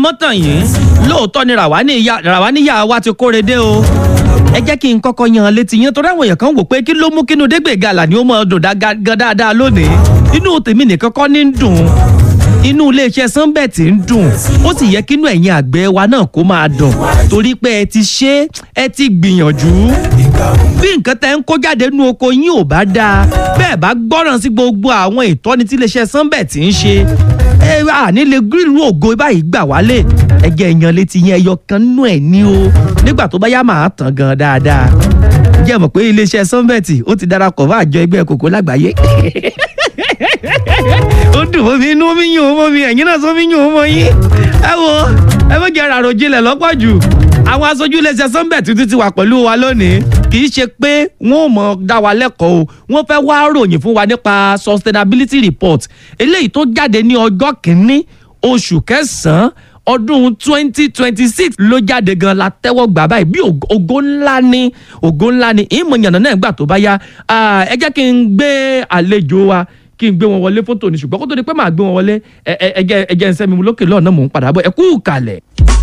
mọ́tàn yìí lóòótọ́ ni ràwáníyà wa ti kóre dé o ẹ jẹ́ kí n kọ́kọ́ yan létí yẹn torí àwọn èèyàn kan wò pé kí ló mú kínú dégbè gàlà ni ó mọ̀ dùn gan dáadáa lónìí inú tèmi nìkan kọ́ ní ń dùn inú iléeṣẹ́ sunbet ń dùn ó sì yẹ kínú ẹ̀yin àgbẹ̀ wa náà kó máa dùn torí pé ẹ ti ṣe ẹ ti gbìyànjú bí nǹkan tẹ́ ń kó jáde nínú oko yín ò bá dáa bẹ́ẹ̀ bá gbọ́ràn sí gbogbo àwọn ìtọ́ni tí iléeṣẹ́ sunbet ń ṣe ẹ àní lè gírìlù ògo báyìí gbà wálé ẹgẹ èèyàn létí yẹn ẹyọ kan nú ẹ ní o nígbà tó bá yá màá tàn gan dáadáa jẹ́ mọ̀ pé iléeṣẹ́ sunbet ó ti darapọ̀ mọ́ àjọ ẹgbẹ́ kòkó lágbàáyé ó dùn mọ́ mi inú mi yùn ó mọ́ mi ẹ̀yin náà sọ mi yùn ó mọ́ yín ẹ wo ẹ fẹ́ jẹ́ ràrò jinlẹ̀ lọ́pọ̀ jù àwọn aṣojú iléeṣẹ́ sunbet tuntun ti wà pẹ̀lú wa lónìí kì í ṣe pé wọ́n ò mọ̀ dá wa lẹ́kọ̀ọ́ o wọ́n fẹ́ wá ròyìn fún wa nípa sustainability report eléyìí tó jáde ní ọjọ́ kìíní oṣù kẹsàn-án ọdún twenty twenty six ló jáde gan la tẹ́wọ́ gbà báyìí bí ògo ńlá ni ògo ńlá ni ìmọ̀ ìyànnà náà gbà tó bá yá ẹ jẹ́ kí n gbé àlejò wa kí n gbé wọn wọlé fótó ní ṣùgbọ́n kó tó di pé màá gbé wọn wọlé ẹ jẹ́ ń sẹ́mi mu lókè lọ́ọ̀nà mò ń padà bọ̀ ẹ kú kalẹ̀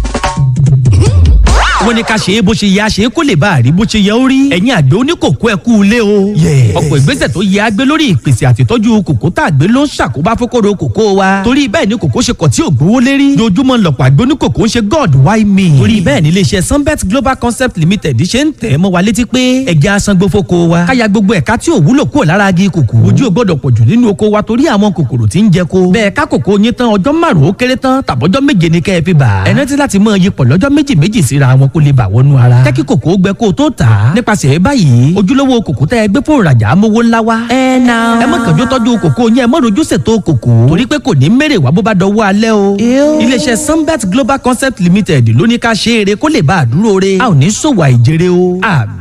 wọ́n ní ká ṣe é bó ṣe yẹ àṣe kó lè bá a rí bó ṣe yẹ ó rí. ẹ̀yin àgbẹ̀ oníkòkó ẹ̀ kú ilé o. ọ̀pọ̀ ìgbésẹ̀ tó yẹ àgbẹ̀ lórí ìpèsè àtìtọ́jú kòkó tá àgbẹ̀ ló ń ṣàkóbá fókòrò kòkó wa. torí bẹ́ẹ̀ ni kòkó ṣe kọ̀ tí ò gbówó lérí. dojúmọ́ lọ̀pọ̀ àgbẹ̀ oníkòkó ń ṣe god why me. torí bẹ́ẹ̀ ni iléeṣẹ́ sunbet global concept limited ṣe ń tẹ̀ mọ́ wa létí pé ẹja asangbó fóko wa. káya gbogbo ẹ̀ka tí ò wúlò kúrò lára agi kòkó. ojú ò gbọ́dọ̀ pọ̀jù nínú oko wa torí àwọn kòkòrò tí ń jẹ ko. bẹ́ẹ̀ ká kòkó yín tán ọjọ́ márùn-ún ó kéré tán tàbọ́jọ́ méje ni kẹ́ ẹ fi bà. ẹ rántí láti mọ iyipọ̀ lọ́jọ́ méjì méjì síra wọn kó lè bà wọnú ara rárá. jẹ́ kí kòkó gbẹ kó o tó tà á. nípasẹ̀ báyìí ojúlówó kòkó tẹ́ ẹ gbé fún ìrajà amówó ńlá wa. ẹ na. ẹ má kànjú tọ́jú kòkó yẹn ẹ má rojú ṣètò kòkó. torí pé kò ní mèrè wá bó bá dọwọ́ alẹ́ o. iléeṣẹ́ sunbet global concept limited ló ní ká ṣe eré kó lè bá a dúró re. a ò ní ṣòwò àìjèrè o.